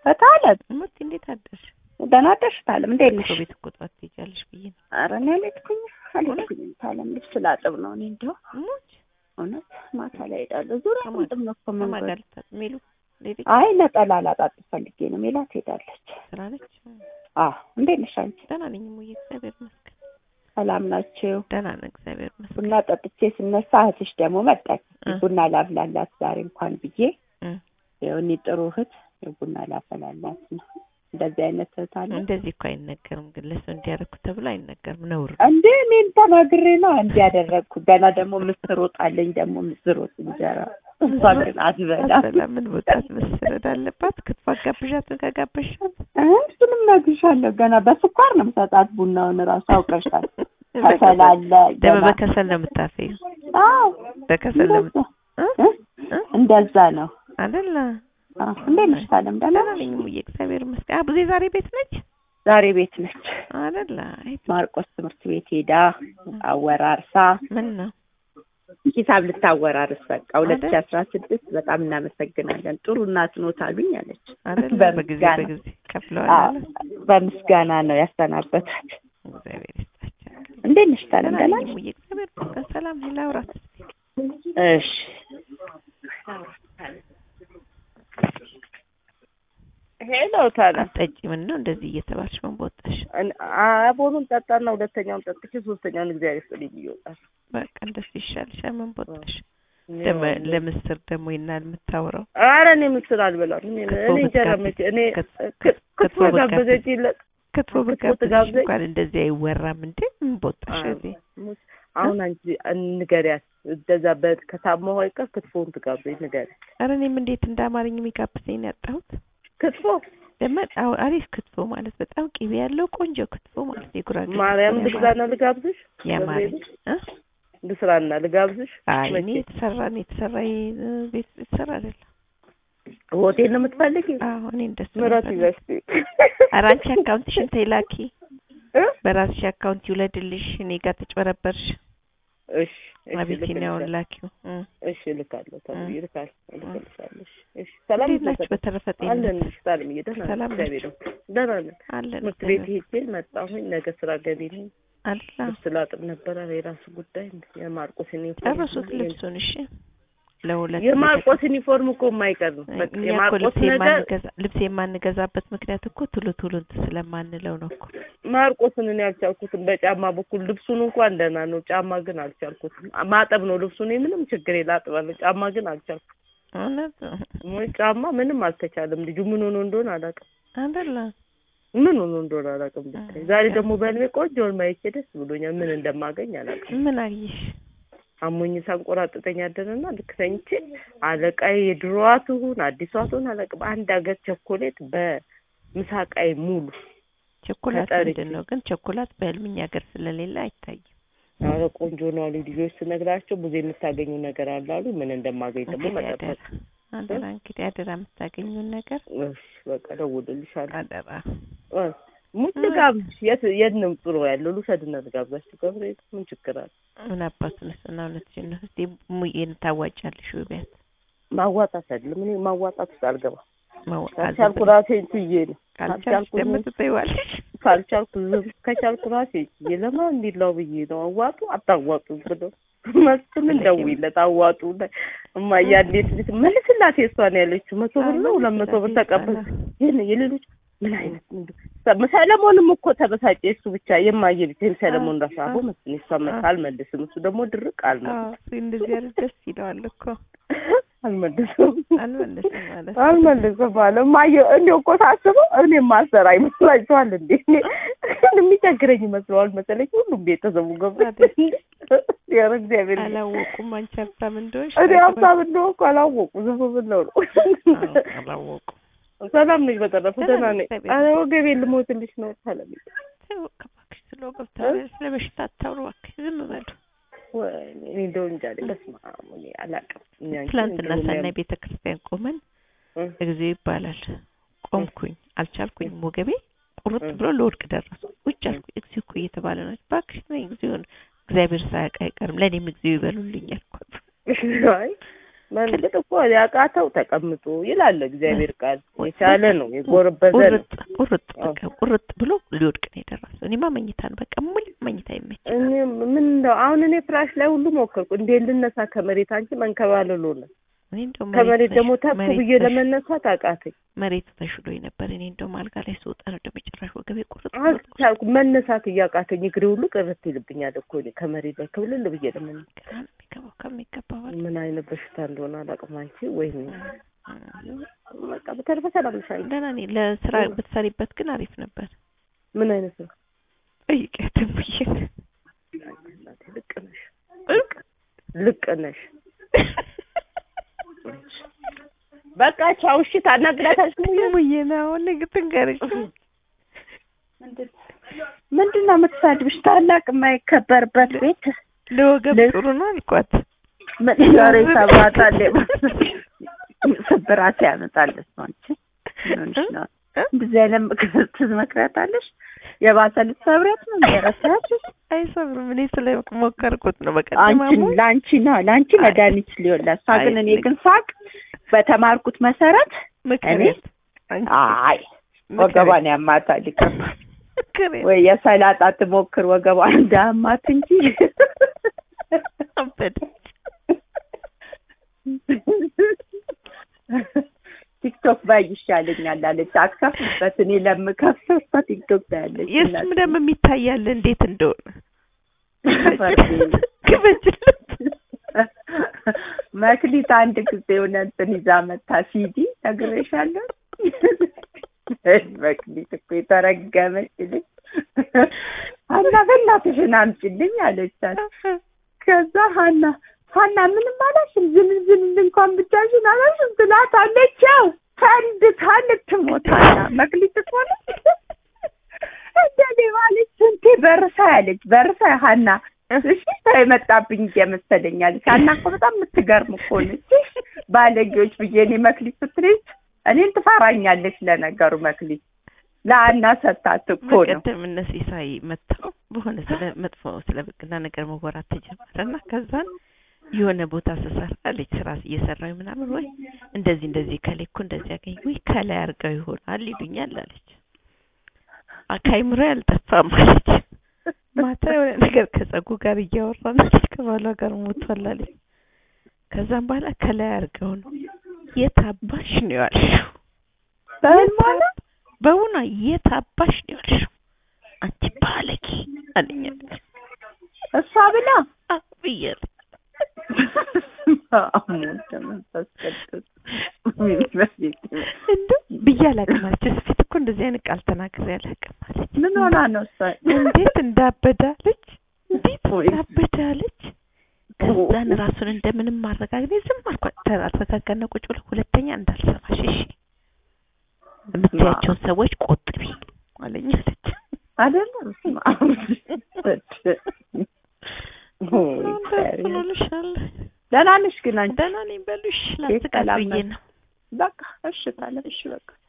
እታለም እሙት እንዴት አደርሽ? ደህና አደርሽ እታለም እንዴት ነሽ? ሰው ቤት እኮ ጠዋት ትሄጃለሽ ብዬ ነው። ኧረ እኔ አልሄድኩኝም አልሄድኩኝም እታለም ልብስ ላጥብ ነው እኔ እንደው እሙት እውነት ማታ ላይ እሄዳለሁ ዙሪያ ከማን- ጥም ነው እኮ ከማን መንገዱ ጋር ልታ- ሜሉ ሌሊት አይ ነጠላ ላጣጥብ ፈልጌ ነው ሜላት ሄዳለች ስራ ነች? አዎ እንዴት ነሽ አንቺ ደህና ነኝ እሙዬ፣ እግዚአብሔር ይመስገን። ሰላም ናችሁ ደህና ነን፣ እግዚአብሔር ይመስገን። ቡና ጠጥቼ ስነሳ እህትሽ ደግሞ መጣች እ። ቡና ላፍላላት ዛሬ እንኳን ብዬ እ። ይኸው እኔ ጥሩ እህት ቡና ላፈላላት ነው እንደዚህ አይነት እህት አለ እንደዚህ እኮ አይነገርም፣ ግን ለሰው እንዲያደርጉ ተብሎ አይነገርም፣ ነውር ነው። እንዴ እኔን ተናግሬ ነው እንዲያደረግኩ ገና ደግሞ ምስር ወጥ አለኝ ደግሞ ምስር ወጥ እንጀራ እሷ ግን አትበላ አሰላ ምን ቦታት መሰረድ አለባት። ክትፎ አጋብዣትን ከጋበሻት እሱንም ነግሬሻለሁ ገና በስኳር ነው የምሰጣት ቡናውን እራሱ አውቀሻል ከሰል አለ ደግሞ ገና በከሰል ነው የምታፈዩ። አዎ በከሰል ነው የምት- እንደዛ እ? እ? እ? እንደዛ ነው አይደለ? አዎ እንዴት ነሽ ታለም ደህና ደህና ነሽ ነኝ እሙዬ፣ እግዚአብሔር ይመስገን። አቡዜ ዛሬ ቤት ነች ዛሬ ቤት ነች አይደለ? አይ ማርቆስ ትምህርት ቤት ሄዳ አወራርሳ ምን ነው ሂሳብ ልታወራርስ በቃ ሁለት ሺህ አይደል? አስራ ስድስት በጣም እናመሰግናለን ጥሩ እናት ኖት አሉኝ አለች አይደለ? በጊዜ በምስጋና በጊዜ ከፍለዋል አዎ፣ አለ። በምስጋና ነው ያሰናበታት እግዚአብሔር ይስጣቸው። እንዴት ነሽ ታለም ደህና ደህና ነኝ ነሽ እሙዬ፣ እግዚአብሔር ይመስገን። ሰላም ነኝ። ላውራት እሺ ሄሎ ታለም አትጠጪ። ምን ነው እንደዚህ እየተባልሽ ምን በወጣሽ? አቦኑን ጠጣና ሁለተኛውን ጠጥቼ ሶስተኛውን እግዚአብሔር ይስጥልኝ ይወጣል በቃ እንደሱ ይሻልሻል። ምን በወጣሽ? ደግሞ ለምስር ደግሞ ይናል የምታወራው ኧረ እኔ ምስል አልበላም እኔ ክትፎ እኔ እንጀራ ብትጋብዝ- መቼ እኔ ክት- ክ- ክትፎ ክትፎ ጋበዘች ይለቅ ክትፎ ክትፎ ብጋብዝሽ ትጋብዘኝ? እንኳን እንደዚህ አይወራም እንዴ? ምን በወጣሽ? እዚህ አሁን አንቺ ንገሪያት እንደዛ በከታማው አይቀር ክትፎውን ትጋብዘኝ ንገሪያት ኧረ እኔም እንዴት እንደ አማርኛ የሚጋብዘኝ ነው ያጣሁት። ክትፎ ደግሞ አዎ፣ አሪፍ ክትፎ ማለት በጣም ቅቤ ያለው ቆንጆ ክትፎ ማለት የጉራጌ ክትፎ ማርያም ነው ልግዛና ልጋብዝሽ የአማርኛ እ? ልስራና ልጋብዝሽ አይ እኔ መቼ? የተሰራ ነው የተሰራ ይ- ቤት የተሰራ አይደለም። ሆቴል ነው የምትፈልጊ አዎ እኔ እንደሱ ነው ምረት የምፈልገው። ይዘሽ ኧረ አንቺ አካውንትሽን ተይ ላኪ፣ እ? በራስሽ አካውንት ይውለድልሽ። እኔ ጋር ተጭበረበርሽ። እሺ እሺ አቢሲኒያውን ልክልሻለሁ። ላኪው። እ። እሺ እልካለሁ ተብዬ እ። እልካለሁ እልክልሻለሁ እሺ እሺ ሰላም እንዴት ናችሁ? ይዘሽ በተረፈ አለን ጤንነት እሺ ሰላም እየደህና ነን ሰላም እግዚአብሔር ይመስገን ደህና ነን አለን ትምህርት ቤት ሄጄ መጣሁኝ ነገ ስራ ገቢ ነኝ አላ ልብስ ላጥብ ነበረ የራሱ ጉዳይ የማርቆስ ዩኒፎርም ጨርሱት ልብሱን። እሺ ለሁለት የማርቆስ ዩኒፎርም እኮ የማይቀር ነው በቃ እኛ እኮ የማርቆስ ልብስ ነገር የማንገዛ ልብስ የማንገዛበት ምክንያት እኮ ቶሎ ቶሎ እንትን ስለማንለው ነው እኮ። ማርቆስን እኔ አልቻልኩትም በጫማ በኩል ልብሱን እንኳን ደህና ነው ጫማ ግን አልቻልኩትም ማጠብ ነው ልብሱን እኔ ምንም ችግር የላጥባለሁ ጫማ ግን አልቻልኩም እውነት ወይ ጫማ ምንም አልተቻለም ልጁ ምን ሆኖ እንደሆነ አላውቅም አይደለ ምን ሆኖ እንደሆነ አላውቅም ብታይ ዛሬ ደግሞ በህልሜ ቆንጆውን ማየቼ ደስ ብሎኛል ምን እንደማገኝ አላውቅም ምን አየሽ? አሞኝ ሳንቆራጥጠኝ አደረና ልክ ተኝቼ አለቃዬ የድሮዋ ትሁን አዲሷ ትሁን አላውቅም አንድ ሀገር ቸኮሌት በምሳቃዬ ሙሉ ቸኮላት ተጠርቼ። ምንድን ነው ግን ቸኮላት በህልምኛ ሀገር ስለሌለ አይታይም። አረ ቆንጆ ነው አሉ ልጆች ስነግራቸው ብዙ የምታገኙ ነገር አለ አሉ ምን እንደማገኝ ደግሞ እንግዲህ መጠበቅ አደራ አደራ እንግዲህ አደራ የምታገኙን ነገር እሺ በቃ ደውልልሻለሁ አደራ። እ ሙት ልጋብዝሽ የት የት ነው ጥሩ ያለው ልውሰድና ልጋብዛችሁ ገብርኤል ምን ችግር አለ ምን አባቱን እና እውነትሽን ነው። እስቲ ሙዬን ታዋጫለሽ ወይ ቢያት ማዋጣት አይደለም እኔ ማዋጣት ውስጥ አልገባም ማዋጣት ካልቻልኩ ራሴን ችዬ ነው ካልቻልሽ ካልቻልኩ ደግሞ ዝም- ትተይዋለሽ። ካልቻልኩ ዝም ከቻልኩ ራሴን ችዬ ለማን እንዲላው ብዬ ነው አዋጡ አታዋጡ ብለው መስፍንን ደውይለት አዋጡ እማዬ እንዴት ልት መልስላት የእሷን ያለችው መቶ ብር ነው ሁለት መቶ ብር ተቀበል ይህን የሌሎች ምን አይነት ምንድን ሰለሞንም እኮ ተበሳጨ እሱ ብቻ የማየ ብቻ ሰለሞን ራሱ አቦ መስፍን እሷ መታ አልመልስም እሱ ደግሞ ድርቅ አልመልስም አዎ እሱ እንደዚህ ያለ ደስ ይለዋል እኮ አልመልስም አልመለስም ማለት አልመልስም አለ እማዬ እንዲያው እኮ ሳስበው እኔ ማሰራ ይመስላችኋል እንዴ እኔ የሚቸግረኝ ይመስለዋል መሰለኝ ሁሉም ቤተሰቡ ገብቶ ኧረ እግዚአብሔር ይመስገን። አላወቁም አንቺ ሀብታም እንደሆንሽ እኔ ሀብታም እንደሆንኩ አላወቁ ዝም ብለው ነው አዎ፣ አላወቁም ሰላም ነኝ በተረፈ ደህና ደህና ነኝ፣ ነኝ እግዚአብሔር ኧረ ወገቤን ልሞትልሽ ነው ሰላም ተይው እባክሽ ስለ ወገብ ስለ በሽታ አታውሩ እባክሽ ዝም በሉ ወይኔ እኔ እንደው እንጃ እኔ በስመ አብ እኔ አላውቅም እኔ አንቺ ትላንትና እንደው ሰናይ የሚያም- ቤተ ክርስቲያን ቆመን እ እግዚኦ ይባላል ቆምኩኝ አልቻልኩኝ ሞገቤ ቁርጥ እ ብሎ ለወድቅ ደረሱ ውጭ አልኩኝ እግዚኦ እኮ እየተባለ ነው እባክሽ ነይ እግዚኦ እግዚአብሔር ሳያውቅ አይቀርም ለእኔም እግዚኦ ይበሉልኝ አልኳት አይ መንገድ እኮ ያቃተው ተቀምጦ ይላል እግዚአብሔር ቃል። የቻለ ነው የጎረበዘ ነው። ቁርጥ ቁርጥ በቃ ቁርጥ ብሎ ሊወድቅ ነው የደረሰው። እኔማ መኝታን በቃ ሙሉ መኝታ ይመች እኔ ምን እንደው አሁን እኔ ፍራሽ ላይ ሁሉ ሞከርኩ። እንዴት ልነሳ ከመሬት አንቺ መንከባለሉ ነው። እኔ እንደው ከመሬት ደግሞ ተሽ- ተፍ መሬት ብዬ ተሽ- ለመነሳት አቃተኝ። መሬቱ ተሽሎኝ ነበር። እኔ እንደውም አልጋ ላይ ስወጣ ነው ደግሞ ጭራሽ ወገቤ ቁርጥ ብሎ አልቻልኩም መነሳት እያቃተኝ እግሬ ሁሉ ቅርት ይልብኛል እኮ እኔ ከመሬት ላይ ክብልል ብዬ ለመነሳት። ግራ ነው የሚገባው ከሚገባው በላይ። ምን አይነት በሽታ እንደሆነ አላውቅም። አንቺ ወይኔ በቃ በተረፈ ሰላም ነሽ አንቺ? ደህና ነኝ። ለስራ ብትሰሪበት ግን አሪፍ ነበር። ምን አይነት ነው? ጠይቂያት እሙዬን። እናቴ ልቅ ነሽ፣ ልቅ ነሽ። በቃ ቻው። እሺ ታናግራታለሽ ሙዬ? እሙዬን አሁን ንግ- ትንገርሽ ምንድን ነው የምትሳድብሽ? ታላቅ የማይከበርበት ቤት ለወገብ ለ- ጥሩ ነው አልኳት። ምን ዛሬ ሰባታል ስብራት ያመጣለች ነው አንቺ ምን ሆነሽ ነው? እንደዚህ አይነት ምክር ትመክሪያታለሽ? የባሰ ልትሰብሪያት ነው እንደረሳችሁ አይሰብርም። እኔ ስለሞከርኩት ነው በቀደም አንቺን አሞኝ ለአንቺ ነው ለአንቺ መድኃኒት ሊሆን ለእሷ ግን እኔ አይ፣ ግን ሳቅ በተማርኩት መሰረት ምክሬት አይ ወገቧን ያማታል ይገባል ምክሬት ወይ የሰላጣ ትሞክር ወገቧን እንዳያማት እንጂ አበደች። ቲክቶክ ባይ ይሻለኛል አለች። አትከፍልበት እኔ ለምከፍተው እሷ ቲክቶክ ታያለች። የእሱም ደግሞ የሚታያል እንዴት እንደሆነ ፈርዴ። ክበጅለት መክሊት አንድ ጊዜ የሆነ እንትን ይዛ መታ ሲዲ ነግሬሻለሁ። መክሊት እኮ የተረገመች ልጅ ሀና በእናትሽን አምጪልኝ አለቻት። ከዛ ሀና ሀና ምንም አላልሽም ዝም ዝም እንኳን ብቻሽን አላልሽም ትላታለች። ያው ፈንድታ ልትሞት ሀና መክሊት እኮ ነች እንደኔ ማለች ስንቴ በርሳ ያለች በርሳ ሀና እሺ ሰው የመጣብኝ እየመሰለኝ አለች። ሀና እኮ በጣም የምትገርም እኮ ነች። ባለጌዎች ብዬ እኔ መክሊት ስትለኝ እኔን ትፈራኛለች። ለነገሩ መክሊት ለሀና ሰታት እኮ ነው። በቀደም እነ ሲሳይ መጥተው በሆነ ስለ መጥፎ ስለ ብቅና ነገር መወራት ተጀመረ እና ከዛን የሆነ ቦታ ስሰራ አለች ስራ እየሰራሁ ምናምን ወይ እንደዚህ እንደዚህ ከላይ እኮ እንደዚህ ያገኝ ወይ ከላይ አድርገው ይሆናል ይሉኛል አለች። ከአይምሮ ያልጠፋም አለች። ማታ የሆነ ነገር ከጸጉ ጋር እያወራን አለች ከባሏ ጋር ሞቷል አለች። ከዛም በኋላ ከላይ አድርገው ነው የት አባሽ ነው ያልሽው? በህልሟ ነው በውኗ የት አባሽ ነው ያልሽው? አንቺ ባለጌ አለኝ አለች። እሷ ብላ አ ብያለሁ። እንደው ብዬ አላውቅም አለች። እሱ ፊት እኮ እንደዚህ አይነት ቃል ተናግሬ አላውቅም አለች። ምን ሆና ነው እሷ? እንዴት እንዳበዳለች እንዴት ወይ. እንዳበዳለች። ከዛን ራሱን እንደምንም ማረጋግጥ ዝም አልኳት። ተረጋጋና ቁጭ ብሎ ሁለተኛ እንዳልሰማሽ እሺ፣ የምትያቸውን ሰዎች ቆጥቢ አለኝ አለች። አይደለም ስማ እንደስሉልሻለ ደህና ነሽ ግን አንቺ? ደህና ነኝ በሉሽ ላስቃት ሰላም ብዬ ነው? ነው። በቃ እሺ ታለ እሺ በቃ